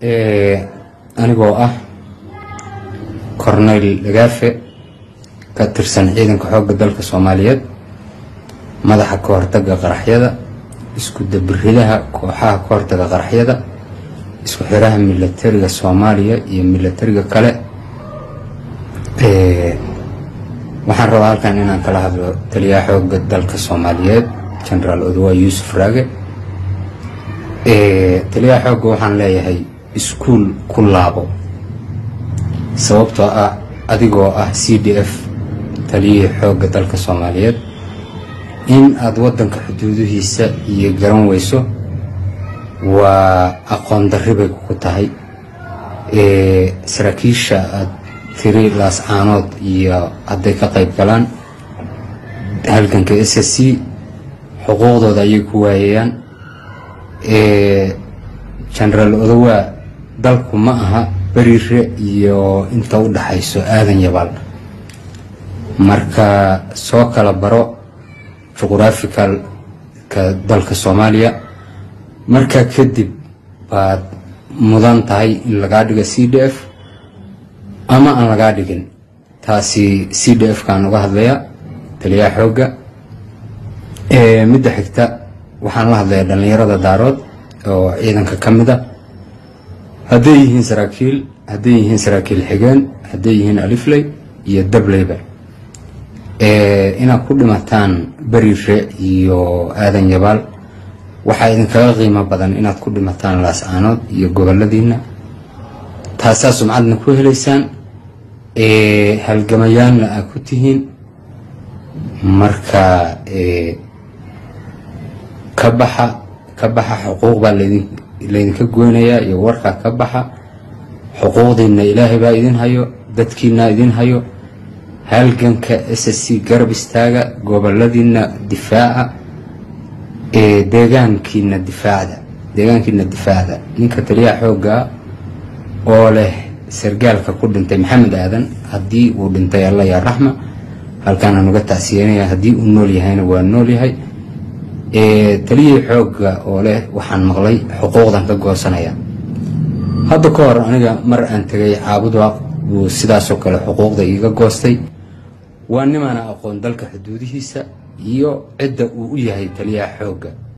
anigoo ah corneyl dhagaafe ka tirsan ciidanka xoogga dalka soomaaliyeed madaxa ka hortaga qaraxyada isku dabiridaha kooxaha ka hortaga qaraxyada isku xiraha milatariga soomaaliya iyo milatariga kale waxaan rabaa halkan inaan kala hadlo taliyaha xoogga dalka soomaaliyeed genaraal odawa yuusuf raage taliyaha xoogga waxaan leeyahay iskuul ku laabo sababtoo ah adigoo ah c d f taliyihii xoogga dalka soomaaliyeed in aada waddanka xuduudihiisa iyo garan weyso waa aqoon darri bay ku tahay saraakiisha aada tiri laascaanood iyo hadday ka qayb galaan halganka s s c xuquuqdooda ayay ku waayayaan genaraal odowaa dalku ma aha beriire iyo inta u dhaxayso aadan yabaal marka soo kala baro juqhuraficalka dalka soomaaliya markaa kadib baad mudan tahay in lagaa dhigo c d f ama aan lagaa dhigin taasi c d f kaan uga hadlayaa taliyaha xoogga midda xigta waxaan la hadlayaa dhallinyarada daarood oo ciidanka ka mid a hadday yihiin saraakiil hadday yihiin saraakiil xigeen hadday yihiin alifley iyo dableyba inaad ku dhimataan beriire iyo aadan yabaal waxaa idinkaga qiimo badan inaad ku dhimataan laascaanood iyo goboladiina taasaa sumcadna ku helaysaan halgamayaanna aad ku tihiin marka ka baxa ka baxa xuquuq baa laydinka goynayaa iyo warkaa ka baxa xuquuqdiina ilaahay baa idin hayo dadkiina idin hayo halganka s s c garab istaaga goboladiina difaaca deegaankiina difaacda deegaankiina difaacda ninka taliyaha xooggaa oo leh sargaalka ku dhintay maxamed aadan haddii uu dhintay alla yaa raxma halkaanaan uga tacsiyanaya haddii uu nool yahayna waa nool yahay taliyihii xoogga oo leh waxaan maqlay xuquuqdan ka goosanaya hadda ka hor aniga mar aan tegay caabudwaaq buu sidaasoo kale xuquuqda iiga goostay waa nimaana aqoon dalka xuduudihiisa iyo cidda uu u yahay taliyaha xoogga